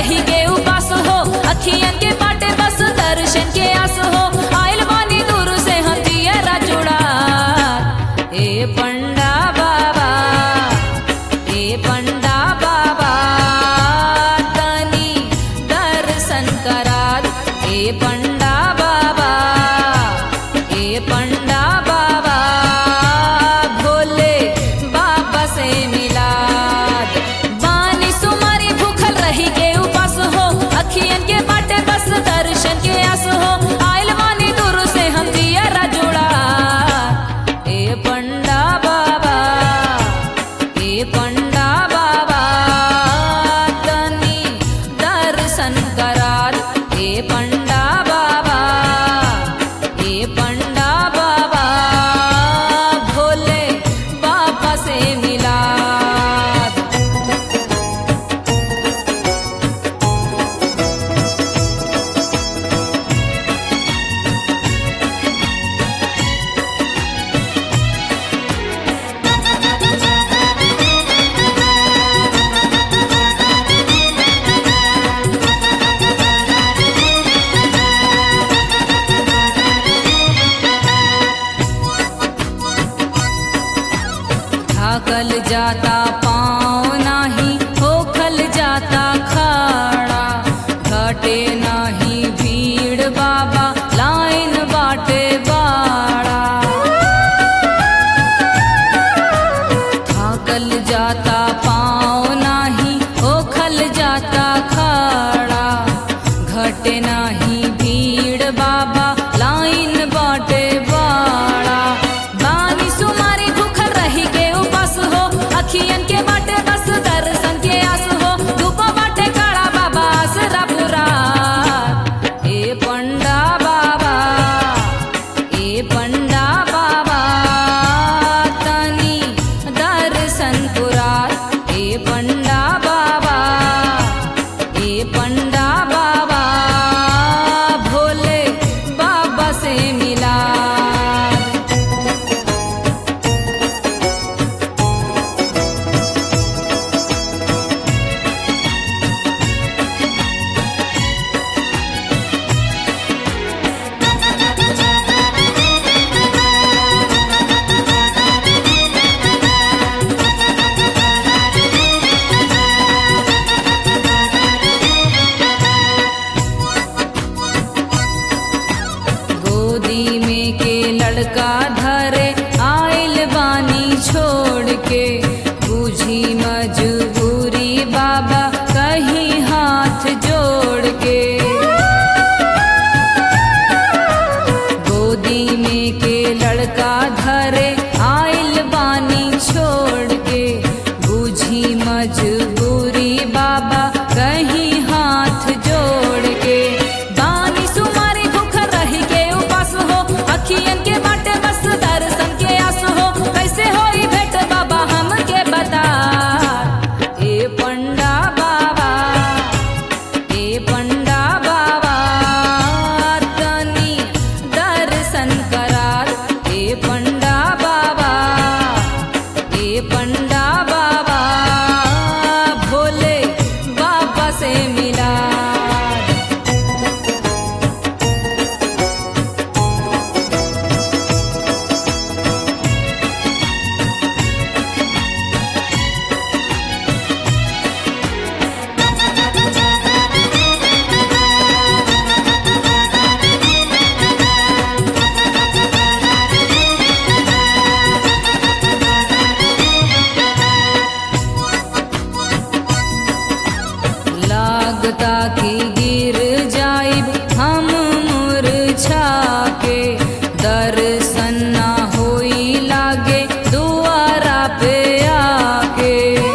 रही के उपास हो अखियन के बाटे बस दर्शन के आस हो आइल बानी दूर से हम दियरा जुड़ा ए पंडा बाबा ए पंडा बाबा तनी दर्शन करात ए पंडा बाबा ए पंडा बाबा भोले बाबा से मिलाद बानी सुमारी भूखल रही के उपास हो अखियन के बाटे बस दर्शन के आस हो आइल बानी दूर से हम दियरा जुड़ा ए पंडा बाबा ए पंडा बाबा तनी दर्शन करार ए पंडा बाबा ए पंडा बाबा भोले बाबा से मिला थाकल जाता पाँव नाही होखल जाता खाड़ा घटे नाही भीड़ बाबा लाइन बाटे बाड़ा थाकल जाता पाँव नाही होखल जाता खाड़ा घटे नाही भीड़ बाबा लाइन बाटे बाड़ा बानी सुमारी भूखल रही के उपास हो अखियन के बाटे बस दर्शन के आस हो धूप बाटे काड़ा बाबा आसरा बुरा ए पंडा बाबा ए पंडा बाबा तनी दर्शन पुरार ए पंडा बाबा ए पंडा बाबा भोले बाबा से मिला गोदी में के लड़का धरे आइल बानी छोड़ के बुझी मजबूरी बाबा कहीं हाथ जोड़ के गोदी में के लड़का धरे आइल बानी छोड़ के बुझी मजबूरी बाबा कहीं हाथ जोड़ के बानी सुमारी भूख रही के उपास हो अखियन के बाटे बस दर्शन के आस हो कैसे होई भेट बाबा हमके बता ए पंडा बाबा ए पंडा बाबा तनी दर्शन करार ए पंडा बाबा ए पंडा बाबा भोले बाबा से मिला लागता कि गिर जाइब हम मुरझा के दर्शन ना होई लागे दुआरा पे आके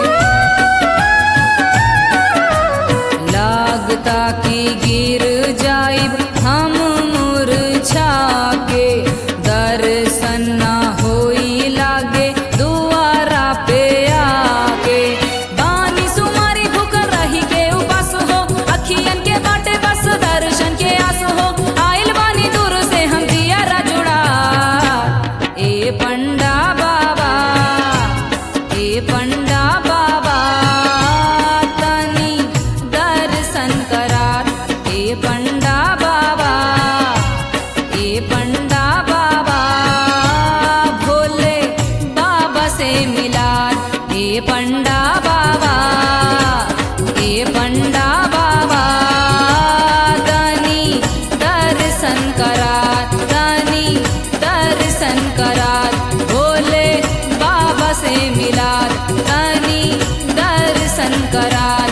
लागता कि गिर जाइब हम मुरझा के दर्शन ना होई लागे दुआरा पे आके बानी सुमारी भूख रही के उपास हो अखियन के बाटे बस करा